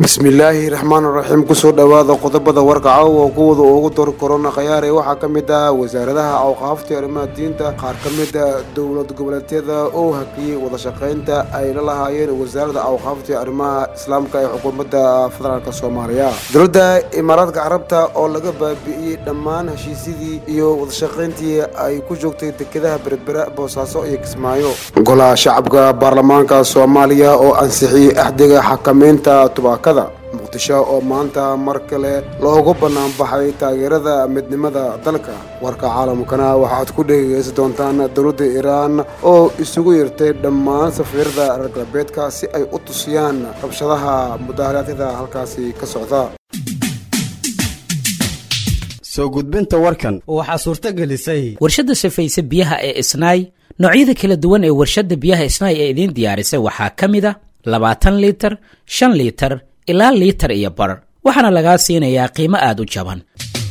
bismillaahi raxmaan raxiim kusoo dhowaada qodobada warka caawa kuwada ugu dor korona khayaare waxaa ka mid ah wasaaradaha awqaafta arrimaha diinta qaar ka mid a dowlad goboleedyada oo hakiyey wadashaqaynta ay la lahaayeen wasaaradda awqaafta arrimaha islaamka ee xukuumadda federaalk soomaaliya dowladda imaaraadka carabta oo laga baabi'iyey dhammaan heshiisyadii iyo wadashaqayntii ay ku joogtay dekedaha berbera boosaaso iyo kismaayo golaha shacabka baarlamaanka soomaaliya oo ansixiyey axdiga xakameynta tubaakada muqdisho oo maanta mar kale loogu banaanbaxay taageerada midnimada dalka warka caalamkana waxaad ku dhegeysan doontaan dowladda iiraan oo isugu yeertay dhammaan safiirada reer galbeedka si ay u tusiyaan rabshadaha mudaharaadyada halkaasi ka socda soo gudbinta warkan waxaa suurto gelisay warshadda safayse biyaha ee isnaay noocyada kala duwan ee warshadda biyaha isnaay ee idiin diyaarisay waxaa ka mid a labaatan liitar shan liitar ilaa liitar iyo bar waxaana lagaa siinayaa qiimo aada u jaban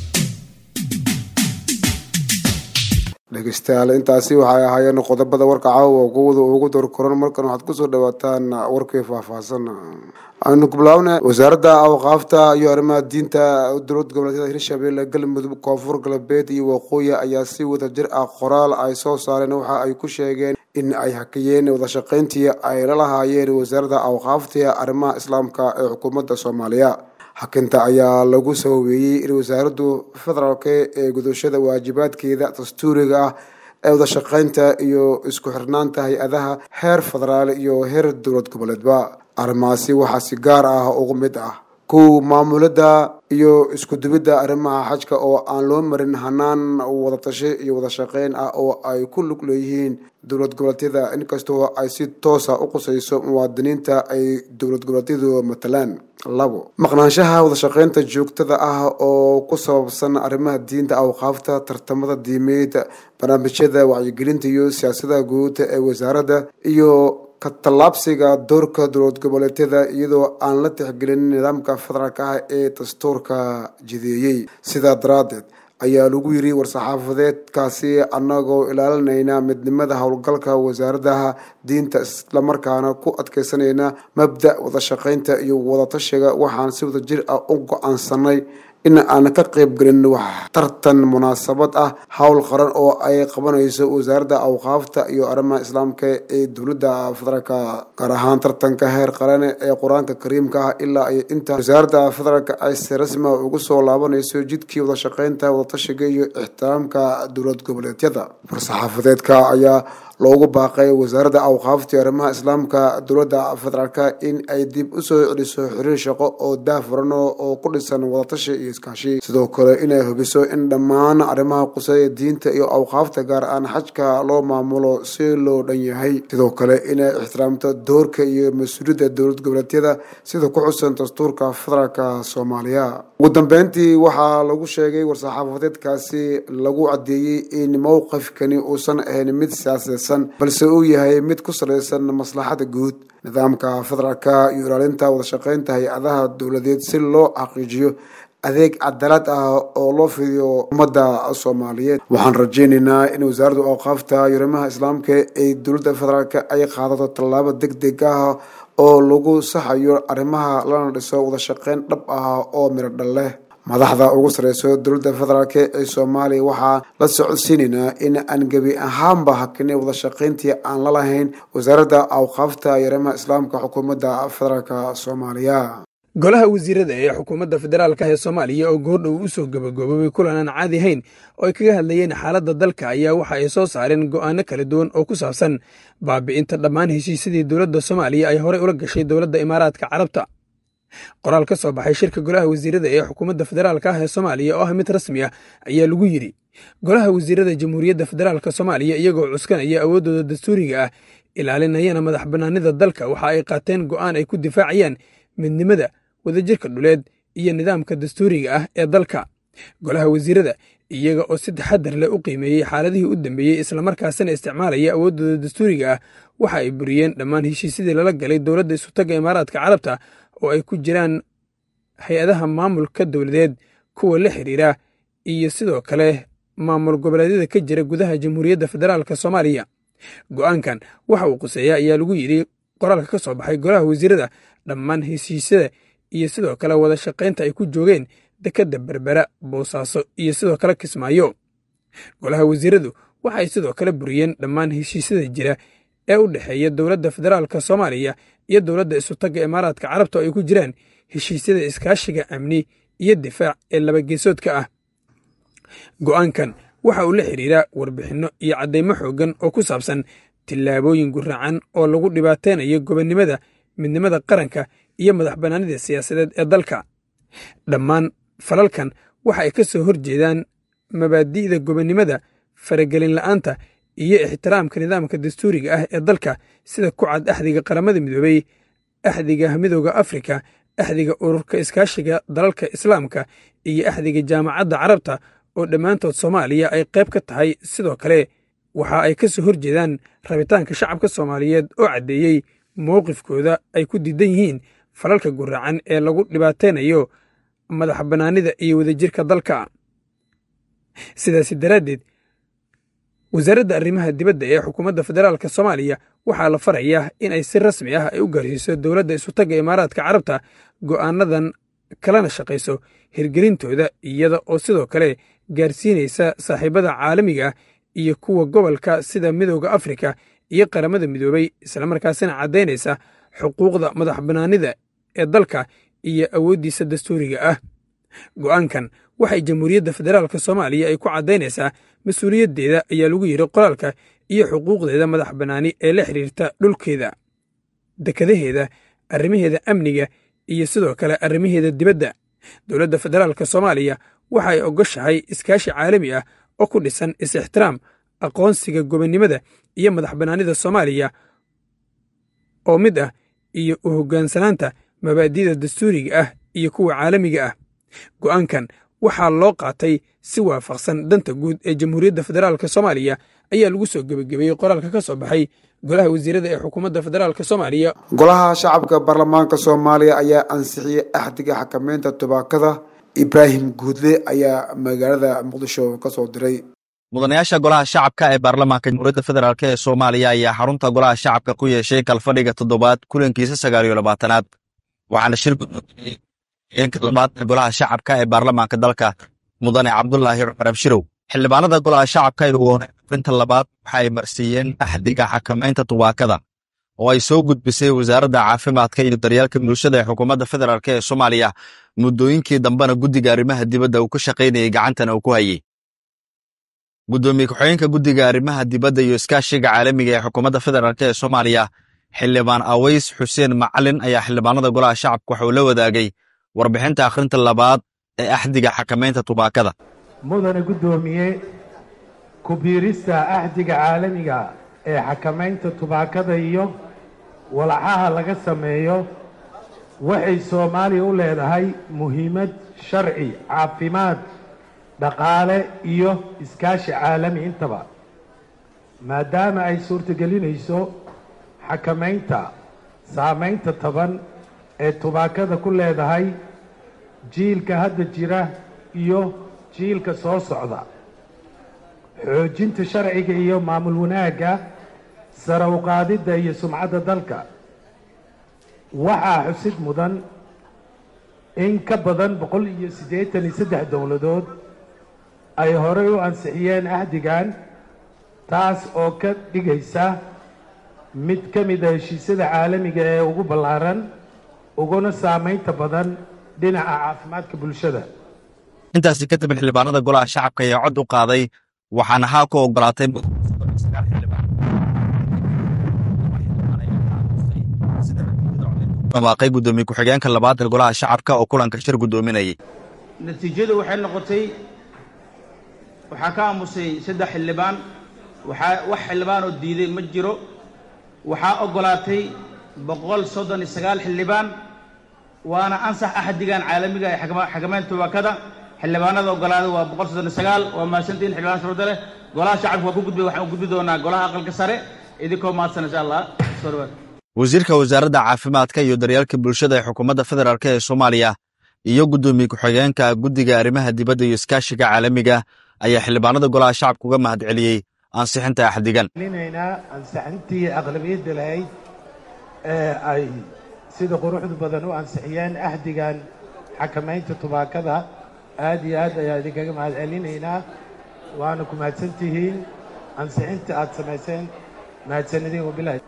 dhegeystayaal intaasi waxay ahaayeen qodobada warka caawa kuwada ugu dor koran markan waxaad kusoo dhawaataan warkii faahfaahsan aynu kubilaabna wasaaradda awqaafta iyo arrimaha diinta dowlad goboleedyada hirshabelle galmudug koonfur galbeed iyo waqooyi ayaa si wada jir ah qoraal ay soo saareen waxa ay ku sheegeen in ay hakiyeen wadashaqayntii ay la lahaayeen wasaaradda awqaafta ee arrimaha islaamka ee xukuumadda soomaaliya hakinta ayaa lagu sababeeyey in wasaaraddu federaalk ee gudashada waajibaadkeeda dastuuriga ah ee wadashaqaynta iyo isku xirnaanta hay-adaha heer federaal iyo heer dowlad goboleedba arrimahaasi waxaa si gaar ah ugu mid ah kow maamulada iyo iskudubidda arrimaha xajka oo aan loo marin hanaan wadatasho iyo wadashaqeyn ah oo ay ku lug leeyihiin dowlad goboleedyada inkastoo ay si toosa u qusayso muwaadiniinta ay dowlad goboleedyadu matalaan labo maqnaanshaha wadashaqeynta joogtada ah oo ku sababsan arrimaha diinta awqaafta tartamada diimeed barnaamijyada wacyigelinta iyo siyaasada guud ee wasaaradda iyo ka tallaabsiga doorka dowlad goboleedyada iyadoo aan la tixgelin nidaamka federaalk ah ee dastuurka jideeyey sidaa daraaddeed ayaa lagu yiri war-saxaafadeedkaasi annagoo ilaalinayna midnimada howlgalka wasaaradaha diinta islamarkaana ku adkeysanayna mabda wadashaqeynta iyo wadatashiga waxaan si wada jir ah u go-aansanay in aan ka qaybgelin wax tartan munaasabad ah howl qaran oo ay qabanayso wasaaradda awqaafta iyo arrimaha islaamka ee dowladda federaalk gaar ahaan tartanka heer qaran ee qur-aanka kariimka ah ilaa iyo inta wasaaradda federaalk ay si rasmi ugu soo laabanayso jidkii wadashaqeynta wadatashiga iyo ixtiraamka dowlad goboleedyada war-saxaafadeedka ayaa loogu baaqay wasaaradda awqaafta iyo arrimaha islaamka dowladda federaalk in ay dib usoo celiso xiriir shaqo oo daafuran oo ku dhisan wadatashi iyo iskaashi sidoo kale inay hubiso in dhammaan arrimaha quseeya diinta iyo awqaafta gaar aan xajka loo maamulo si loo dhan yahay sidoo kale inay ixtiraamto doorka iyo mas-uuliyadda dowlad goboleedyada sida ku xusan dastuurka federaalk soomaaliya ugu dambeyntii waxaa lagu sheegay war-saxaafadeedkaasi lagu cadeeyey in mowqifkani uusan ahayn mid siyaasadeysan balse uu yahay mid ku salaysan maslaxada guud nidaamka federaalka iyo ilaalinta wadashaqeynta hay-adaha dowladeed si loo xaqiijiyo adeeg cadaalad ah oo loo fidiyo ummadda soomaaliyeed waxaan rajeynaynaa in wasaaradda awqaafta iyo arrimaha islaamka ee dowladda federaalk ay qaadato tallaabo deg deg ah oo lagu saxayo arrimaha lana dhiso wadashaqeyn dhab ah oo midho dhal leh madaxda ugu sareyso dowladda federaalk ee soomaaliya waxaa la socodsiinaynaa in aan gebi ahaanba hakinay wadashaqeyntii aan la lahayn wasaaradda awqaafta iyo arrimaha islaamka xukuumadda federaalk soomaaliya golaha wasiirada ee xukuumadda federaalka ee soomaaliya oo goordhow u soo gabagaboobay kulan aan caadi hayn oo ay kaga hadlayeen xaaladda dalka ayaa waxa ay soo saareen go'aano kala duwan oo ku saabsan baabi'inta dhammaan heshiisyadii dowladda soomaaliya ay horey ula gashay dowladda imaaraadka carabta qoraal ka soo baxay shirka golaha wasiirada ee xukuumadda federaalka ah ee soomaaliya oo ah mid rasmi ah ayaa lagu yidhi golaha wasiirada jamhuuriyadda federaalka soomaaliya iyagoo cuskanaya awooddooda dastuuriga ah ilaalinayana madax bannaanida dalka waxa ay qaateen go'aan ay ku difaacayaan midnimada wadajirka dhuleed iyo nidaamka dastuuriga ah ee dalka golaha wasiirada iyaga oo si taxadar leh u qiimeeyey xaaladihii u dambeeyey islamarkaasina isticmaalaya awooddooda dastuuriga ah waxa ay buriyeen dhammaan heshiisyadii lala galay dowladda isutagga imaaraadka carabta oo ay ku jiraan hay-adaha maamulka dowladeed kuwa la xiriira iyo sidoo kale maamul goboleedyada ka jira gudaha jamhuuriyadda federaalk soomaaliya go'aankan waxa uu quseeya ayaa lagu yidhi qoraalka ka soo baxay golaha wasiirada dhammaan heshiisyada iyo sidoo kale wada shaqaynta ay ku joogeen dekedda berbera boosaaso iyo sidoo kale kismaayo golaha wasiiradu waxay sidoo kale buriyeen dhammaan heshiisyada jira ee u dhexeeya dowladda federaalka soomaaliya iyo dowladda isutagga imaaraadka carabta oo ay ku jiraan heshiisyada iskaashiga amni iyo difaac ee labageesoodka ah go'aankan waxa uu la xidhiiraa warbixinno iyo caddaymo xooggan oo ku saabsan tillaabooyin guraacan oo lagu dhibaataynayo gobonnimada midnimada qaranka iyo madax bannaanida siyaasadeed ee dalka dhammaan falalkan waxa ay ka soo hor jeedaan mabaadi'da gobonnimada faragelin la'aanta iyo ixtiraamka nidaamka dastuuriga ah ee dalka sida ku cad axdiga qaramada midoobey axdiga midooda afrika axdiga ururka iskaashiga dalalka islaamka iyo axdiga jaamacadda carabta oo dhammaantood soomaaliya ay qayb ka tahay sidoo kale waxa ay ka soo hor jeedaan rabitaanka shacabka soomaaliyeed oo caddeeyey mowqifkooda ay ku diidan yihiin falalka guraacan ee lagu dhibaataynayo madax bannaanida iyo wadajirka dalka sidaasi daraaddeed wasaaradda arrimaha dibadda ee xukuumadda federaalka soomaaliya waxaa la farayaa in ay si rasmi ah ay u gaarsiiso dowladda isutagga imaaraadka carabta go'aanadan kalana shaqayso hirgelintooda iyada oo sidoo kale gaarsiinaysa saaxiibada caalamiga iyo kuwa gobolka sida midooda afrika iyo qaramada midoobey islamarkaasina caddaynaysa xuquuqda madax bannaanida ee dalka iyo awooddiisa dastuuriga ah go'aankan waxay jamhuuriyadda federaalka soomaaliya ay ku caddaynaysaa mas-uuliyaddeeda ayaa lagu yidhi qoraalka iyo xuquuqdeeda madax bannaani ee la xidhiirta dhulkeeda dekadaheeda arrimaheeda amniga iyo sidoo kale arrimaheeda dibadda dowladda federaalka soomaaliya waxa ay ogoshahay iskaashi caalami ah oo ku dhisan is-ixtiraam aqoonsiga gobonnimada iyo madax bannaanida soomaaliya oo mid ah iyo u hoggaansanaanta mabaadi'da dastuuriga ah iyo kuwa caalamiga ah go'aankan waxaa loo qaatay si waafaqsan danta guud ee jamhuuriyadda federaalka soomaaliya ayaa lagu soo gebagabeeyey qoraalka ka soo baxay golaha wasiirada ee xukuumadda federaalk soomaaliya golaha shacabka baarlamaanka soomaaliya ayaa ansixiyey axdiga xakameynta tubaakada ibraahim guudle ayaa magaalada muqdisho ka soo diray mudanayaasha golaha shacabka ee baarlamaanka jamhuuriyadda federaalk ee soomaaliya ayaa xarunta golaha shacabka ku yeeshay kalfadhiga toddobaad kulankiisa sagaal iyo labaatanaad waxaana shir guddoomiyey heenka toddobaad ee golaha shacabka ee baarlamaanka dalka mudane cabdulaahi cumar abshirow xildhibaanada golaha shacabka ee ugoonay arinta labaad waxa ay marsiiyeen axdiga xakamaynta tubaakada oo ay soo gudbisay wasaaradda caafimaadka iyo daryeelka bulshada ee xukuumadda federaalk ee soomaaliya muddooyinkii dambena guddiga arrimaha dibadda uu ka shaqaynayay gacantana uu ku hayey guddoomiye ku-xigeenka guddiga arrimaha dibadda iyo iskaashiga caalamiga ee xukuumadda federaalk ee soomaaliya xildhibaan aways xuseen macalin ayaa xildhibaanada golaha shacabka waxa uu la wadaagay warbixinta akhrinta labaad ee axdiga xakamaynta tubaakada mudane guddoomiye ku-biirista axdiga caalamiga ee xakamaynta tubaakada iyo walaxaha laga sameeyo waxay soomaaliya u leedahay muhiimad sharci caafimaad dhaqaale iyo iskaashi caalami intaba maadaama ay suurtogelinayso xakamaynta saamaynta taban ee tubaakada ku leedahay jiilka hadda jira iyo jiilka soo socda xoojinta sharciga iyo maamul wanaagga sare u qaadidda iyo sumcadda dalka waxaa xusid mudan in ka badan boqol iyo siddeetan iyo saddex dowladood ay horey u ansixiyeen ahdigan taas oo ka dhigaysa mid ka mid a heshiisyada caalamiga ee ugu ballaaran uguna saamaynta badan dhinaca caafimaadka bulshada intaasi kadib xildhibaanada golaha shacabka ayaa cod u qaaday waxaana haa ku ogolaatay dhawaaqay guddoomiye ku-xigeenka labaad ee golaha shacabka oo kulanka shir guddoominayay natiijadu waxay noqotay waxaa ka aamusay saddex xildhibaan waxaa wax xildhibaan oo diiday ma jiro waxaa oggolaatay boqol soddon iyo sagaal xildhibaan waana ansax axdigan caalamiga ee xakamaynta tubaakada xildhibaanada oggolaaday waa boqol soddon iyo sagaal waa mahadsantiin xildhibaan shuruuda leh golaha shacabka waa ku gudbay waxaan u gudbi doonaa golaha aqalka sare idinkoo mahadsan insha allah soo dhawaad wasiirka wasaaradda caafimaadka iyo daryeelka bulshada ee xukuumadda federaalk ee soomaaliya iyo guddoomiye ku-xigeenka guddiga arrimaha dibadda iyo iskaashiga caalamiga ayaa xildhibaanada golaha shacabka uga mahad celiyey ansixinta axdigan linaynaa ansixintii aqlabiyadda lahayd ee ay sida quruxda badan u ansixiyeen ahdigan xakamaynta tubaakada aad iyo aad ayaa idinkaga mahad celinaynaa waana ku mahadsan tihiin ansixinta aad samayseen mahadsanidin wabilahi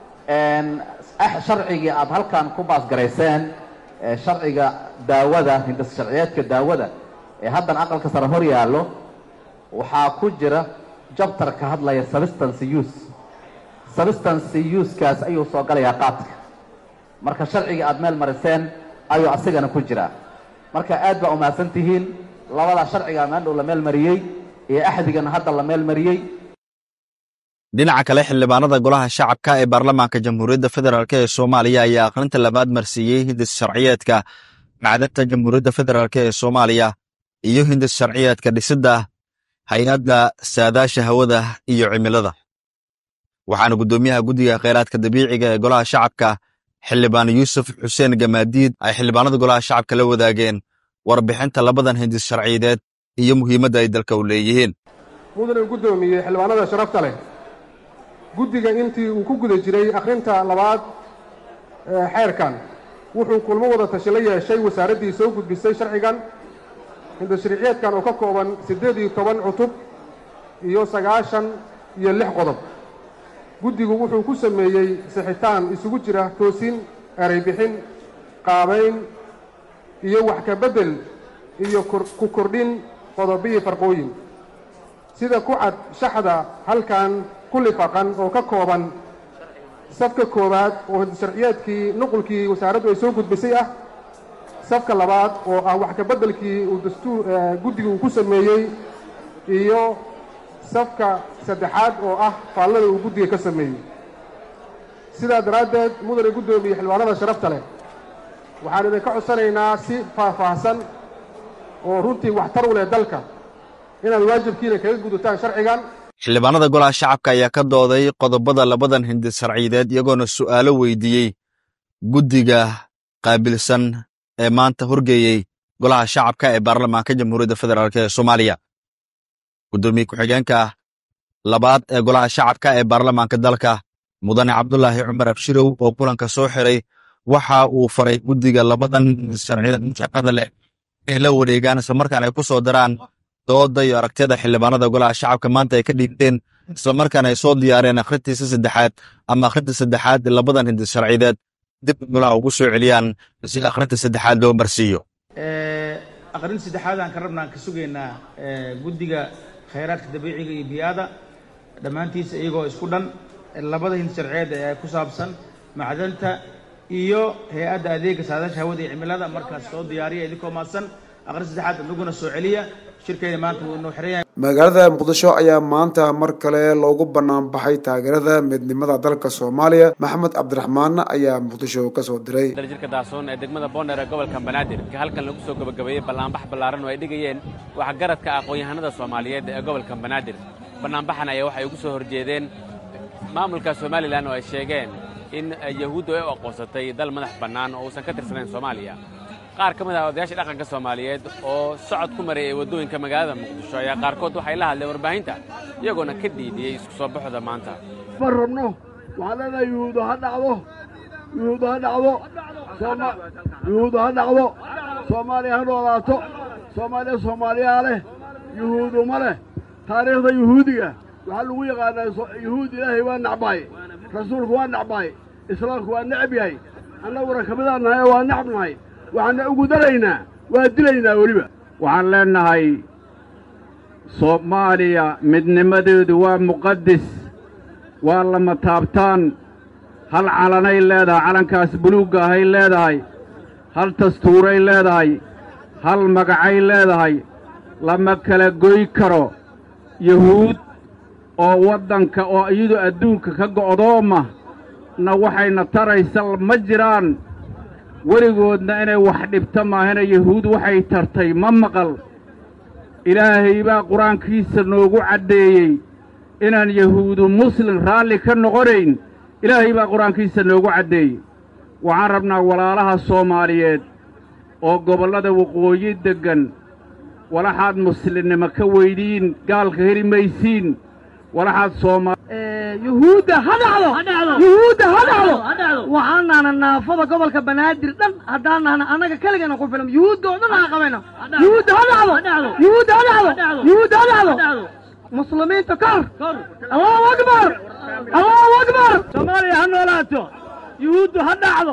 sharcigii aad halkan ku baasgarayseen sharciga daawada hindis sharciyeedka daawada ee haddan aqalka sare hor yaallo waxaa ku jira jabtar ka hadlaya substance use substance usekaas ayuu soo galayaa qaadka marka sharcigii aad meel mariseen ayuu asigana ku jiraa marka aad baa umahadsan tihiin labadaa sharcigaa maandhow la meel mariyey iyo axdigana hadda la meel mariyey dhinaca kale xildhibaanada golaha shacabka ee baarlamaanka jamhuuriyadda federaalk ee soomaaliya ayaa akhrinta labaad marsiiyey hindis sharciyeedka macdanta jamhuuriyadda federaalk ee soomaaliya iyo hindis sharciyeedka dhisidda hay-adda saadaasha hawada iyo cimilada waxaana guddoomiyaha guddiga kheyraadka dabiiciga ee golaha shacabka xildhibaan yuusuf xuseen gamaadiid ay xildhibaanada golaha shacabka la wadaageen warbixinta labadan hindis sharciyadeed iyo muhiimadda ay dalka u leeyihiin mudane guddoomiyey xildhibaanada sharafta leh guddiga intii uu ku guda jiray akhrinta labaad ee xeerkan wuxuu kulmo wada tashi la yeeshay wasaaraddii soo gudbisay sharcigan hindashariiciyeedkan oo ka kooban siddeed iyo toban cutub iyo sagaashan iyo lix qodob guddigu wuxuu ku sameeyey sixitaan isugu jira toosin eray bixin qaabayn iyo wax ka beddel iyo ku kordhin qodobiyi farqooyin sida ku cad shaxda halkan ku lifaqan oo ka kooban safka koowaad oo hindasharciyeedkii nuqulkii wasaaraddu ay soo gudbisay ah safka labaad oo ah wax ka beddelkii uu dastuur guddigu uu ku sameeyey iyo safka saddexaad oo ah faallada uu guddiga ka sameeyey sidaa daraaddeed mudane guddoomiye xildhibaanada sharafta leh waxaan idinka codsanaynaa si faahfaahsan oo runtii waxtar u leh dalka inaad waajibkiina kaga gudataan sharcigan xildhibaanada golaha shacabka ayaa ka dooday qodobada labadan hindis sharciyadeed iyagoona su'aalo weydiiyey guddiga qaabilsan ee maanta horgeeyey golaha shacabka ee baarlamaanka jamhuuriyadda federaalk ee soomaaliya guddoomiye ku-xigeenka labaad ee golaha shacabka ee baarlamaanka dalka mudane cabdulaahi cumar abshirow oo kulanka soo xiray waxa uu faray guddiga labadan hindis sharciyadeed shaqada leh inay la wareegaan islamarkaan ay ku soo daraan dooda iyo aragtiyada xildhibaanada golaha shacabka maanta ay ka dhiibteen islamarkaana ay soo diyaareen akhrintiisa saddexaad ama akhrinta saddexaad labadan hindis sharciyadeed dib golaha ugu soo celiyaan si akhrinta saddexaad loo marsiiyo aqrin saddexaad aan ka rabna aan ka sugaynaa guddiga khayraadka dabiiciga iyo bii'ada dhammaantiisa iyagoo isku dhan labada hindis sharciyeed ee ku saabsan macdanta iyo hay-adda adeega saadaasha hawada iyo cimilada markaas soo diyaariya idinkoo maadsan aqrin saddexaad inaguna soo celiya shirkeyna maanta wuu inoo xiran yahay magaalada muqdisho ayaa maanta mar kale loogu bannaan baxay taageerada midnimada dalka soomaaliya maxamed cabdiraxmaan ayaa muqdisho ka soo diray jirka daasoon ee degmada boondheer ee gobolka banaadir halkan lagu soo gabagabeeyey ballaanbax ballaaran oo ay dhigayeen waxgaradka aqoon-yahanada soomaaliyeed ee gobolka banaadir bannaanbaxan ayaa waxay ugu soo horjeedeen maamulka somalilan oo ay sheegeen in yahuuddu ay u aqoonsatay dal madax bannaan oo uusan ka tirsanayn soomaaliya qaar ka mid ah odayaasha dhaqanka soomaaliyeed oo socod ku maray ee waddooyinka magaalada muqdisho ayaa qaarkood waxay la hadleen warbaahinta iyagoona ka dhiidiyey isku soo baxooda maanta ma rabno waxaan leenahay yuhuudu ha dhacdo yuhuudu ha dhacdo yuhuudu ha dhacdo soomaaliya ha noolaato soomaaliya soomaaliyaa leh yuhuudu ma leh taariikhda yuhuudiga waxaa lagu yaqaanaa yuhuud ilaahay waa nacbaay rasuulku waa nacbaay islaamku waa necab yahay annaguna ka midaan nahay oo waa nacab nahay waxaanna ugu daraynaa waa dilaynaa weliba waxaan leennahay soomaaliya midnimadeedu waa muqadis waa lama taabtaan hal calanay leedahay calankaas buluugga ahay leedahay hal dastuuray leedahay hal magacay leedahay lama kala goy karo yuhuud oo waddanka oo iyadu adduunka ka go'dooma na waxayna taraysa ma jiraan weligoodna inay wax dhibto maahana yahuud waxay tartay ma maqal ilaahay baa qur-aankiisa noogu caddeeyey inaan yahuudu muslim raalli ka noqonayn ilaahay baa qur-aankiisa noogu caddeeyey waxaan rabnaa walaalaha soomaaliyeed oo gobollada waqooyi deggan walaxaad muslimnimo ka weydhiin gaalka heli maysiin walaxaad sooma yuhuudda ha dhacdo yuhuudda ha dhacdo waxaan nahna naafada gobolka banaadir dhan haddaan nahna annaga keligana ku filan yuhuudda oo dhan aan qabayna yuhuudda ha dhacdo yuhuudda ha dhacdo yuhuudda ha dhacdo muslimiinta kor allahu akbar allahu akbar soomaaliya ha noolaato yuhuuddu ha dhacdo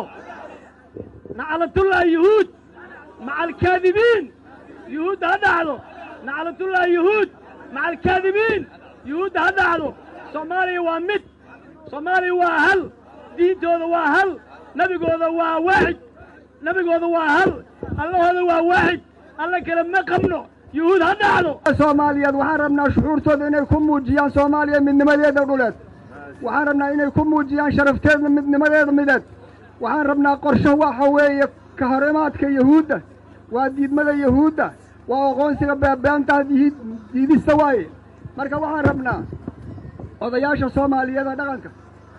naclatullah yuhuud maca alkaadibiin yuhuudda ha dhacdo naclatullah yuhuud maca alkaadibiin yuhuudda ha dhacdo soomaaliya waa mid soomaaliya waa hal diintooda waa hal nebigooda waa waaxid nebigooda waa hal allahooda waa waaxid alla kale ma qabno yuhuud ha dhacdo soomaaliyeed waxaan rabnaa shucuurtooda inay ku muujiyaan soomaaliya midnimadeeda dhuleed waxaan rabnaa inay ku muujiyaan sharafteeda midnimadeeda mideed waxaan rabnaa qorsho waxa weeye ka hor imaadka yahuudda waa diidmada yahuudda waa aqoonsiga beebeenta diidista waaye marka waxaan rabnaa odayaasha soomaaliyeed ee dhaqanka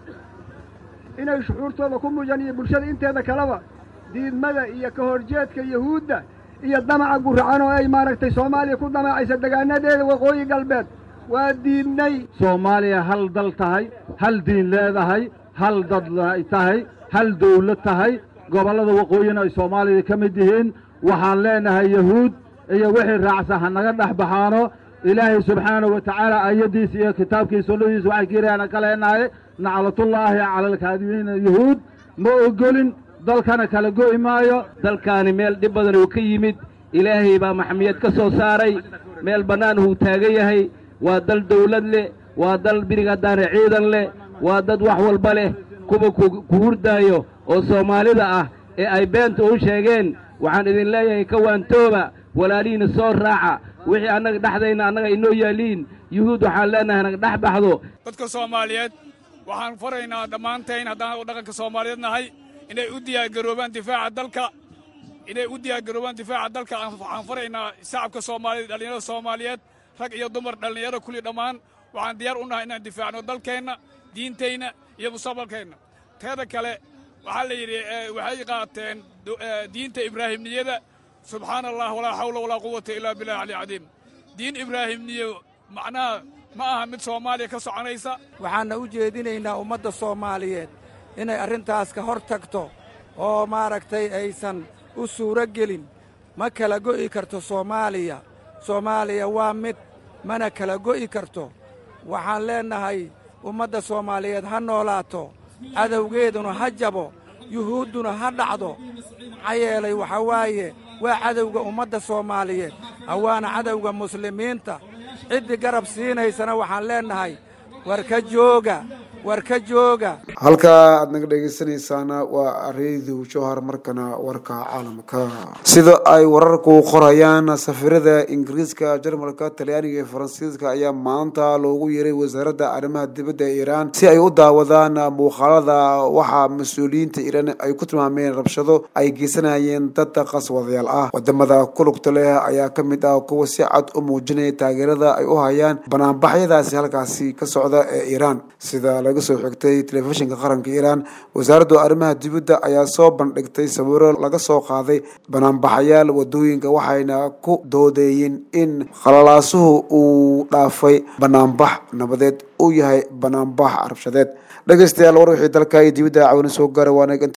inay shucuurtooda ku muujiyaan iyo bulshada inteeda kaleba diidmada iyo ka horjeedka yahuudda iyo damaca guracan oo ay maaragtay soomaaliya ku damacaysa degaanadeeda waqooyi galbeed waa diidnay soomaaliya hal dal tahay hal diin leedahay hal dad ay tahay hal dawlad tahay gobollada waqooyina ay soomaalida ka mid yihiin waxaan leenahay yahuud iyo wixii raacsan ha naga dhex baxaano ilaahay subxaanahu wa tacaala aayaddiisa iyo kitaabkiisa sunnadiisa waxay kiirayaana ka leenahay naclatullaahi cala alkaadibiina yahuud ma ogolin dalkana kala go'i maayo dalkaani meel dhib badan uu ka yimid ilaahay baa maxmiyad ka soo saaray meel bannaan uu taagan yahay waa dal dawlad leh waa dal birigaddaane ciidan leh waa dad wax walba leh kuwa ku hurdaayo oo soomaalida ah ee ay beenta u sheegeen waxaan idin leeyahay ka waantooba walaalihiina soo raaca wixii annaga dhexdayna annaga inoo yaaliin yuhuud waxaan leenahay naga dhex baxdo dadka soomaaliyeed waxaan faraynaa dhammaantayn haddaan dhaqanka soomaaliyeed nahay inay u diyaargaroobaan difaaca dalka inay u diyaargaroobaan difaaca dalka waxaan faraynaa shacabka soomaaliyeed dhallinyarada soomaaliyeed rag iyo dumar dhallinyaro kulli dhammaan waxaan diyaar u nahay inaan difaacno dalkeenna diintayna iyo mustaqbalkeenna teeda kale waxaa la yidhi waxay qaateen diinta ibraahimniyada subxaana allah walaa xawla walaa quwata ilaa billahi cali cadiim diin ibraahimniyo macnaha ma aha mid soomaaliya ka soconaysa waxaanna u jeedinaynaa ummadda soomaaliyeed inay arrintaas ka hor tagto oo maaragtay aysan u suuro gelin ma kala go'i karto soomaaliya soomaaliya waa mid mana kala go'i karto waxaan leennahay ummadda soomaaliyeed ha noolaato cadowgeeduna ha jabo yuhuudduna ha dhacdo maxaa yeelay waxaa waaye waa cadowga ummadda soomaaliyeed hawaana cadowga muslimiinta ciddii garab siinaysana waxaan leennahay war ka jooga war ka jooga halka aad naga dhegeysanaysaana waa reediw jowhar markana warka caalamka sida ay wararku qorayaan safiirada ingiriiska jarmalka talyaaniga iyo faransiiska ayaa maanta loogu yeeray wasaaradda arrimaha dibadda ee iiraan si ay u daawadaan muuqaalada waxaa mas-uuliyiinta iiraan ay ku tilmaameen rabshado ay geysanayeen dad qaswadayaal ah wadamada kulugta leh ayaa ka mid ah kuwa si cad u muujinaya taageerada ay u hayaan banaanbaxyadaasi halkaasi ka socda ee iiraan sida laga soo xigtay telefishinka qaranka iiraan wasaaradda arrimaha dibadda ayaa soo bandhigtay sawiro laga soo qaaday banaanbaxayaal wadooyinka waxayna ku doodeeyeen in khalalaasuhu uu dhaafay banaanbax nabadeed uu yahay banaanbax rabshadeed dhegeystayaal war wixii dalka iyo dibadda cawina soo gaara waana